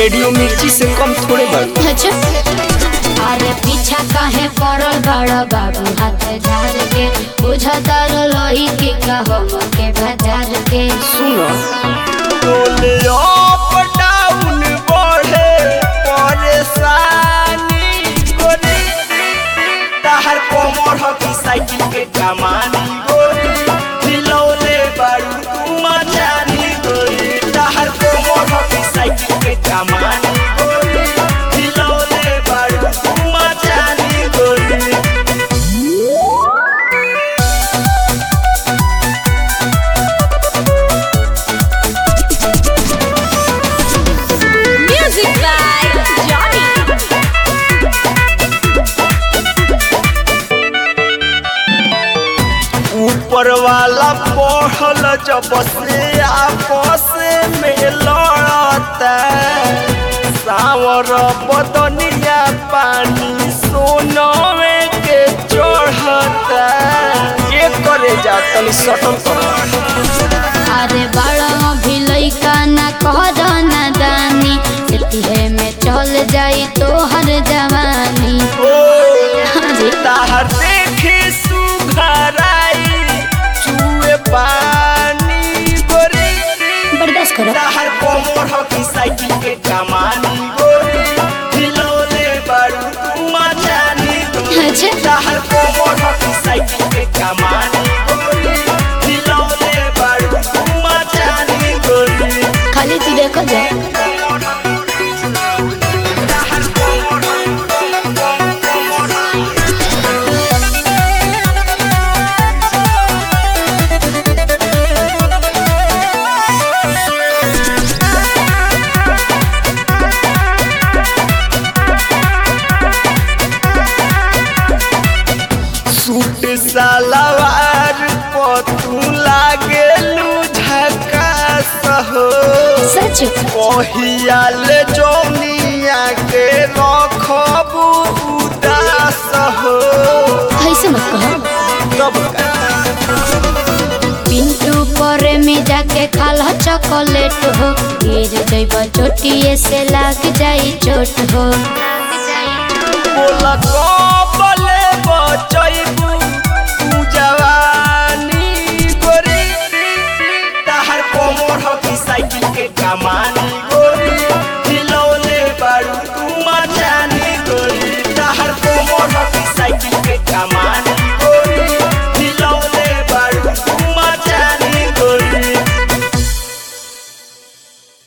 radio मिर्ची से कम थोड़े बारू अच्छा अरे पीछा काहे पड़ल बड़ बाबू हाथ झाड़ के बुझतर लोही के कहो के बाजार के सुनो बोले अप डाउन बढ़े परेशानी गोरी ताहर कोमर हो की साइकिल के कमानी गोरी हिलौले बारू तू मचानी गोरी ताहर कोमर हो की साइकिल के कमानी गोरी हिलौले बारू तू मचानी गोरी म्यूजिक बाय जॉनी ऊपर वाला पढ़ल जब से आपस में लड़ता सावर बदनिया पानी सोनवे के चढ़ता ये करे जा तनी सटल कर अरे बड़ा भी लइका ना कह ना दानी एतिहे में चल जाई तो हर जवानी हाँ जी ताहर देखे सुघराई चुए पानी गोरी बर्दाश्त करो ताहर कोमर हो की साइकिल के कमानी गोरी हिलौले बारू तू मचानी गोरी अच्छा ताहर कोमर हो की साइकिल के कमानी गोरी हिलौले बारू तू मचानी गोरी खाली तू देखो जा ताहर कोमर सूट सलवार पतू लागेलू झकास हो सच कहियाल जौनिया के रखबू उदास हो ऐसे मत कहो तब का पिंटू पर में जाके खाल चॉकलेट हो गिर जइब चोटिए से लाग जाई चोट हो बोला कबले बचैबू तू जवानी गोरी ताहर कोमर हो की साइकिल के कमानी गोरी हिलौले बारू तू मचानी गोरी ताहर कोमर हो की साइकिल के कमानी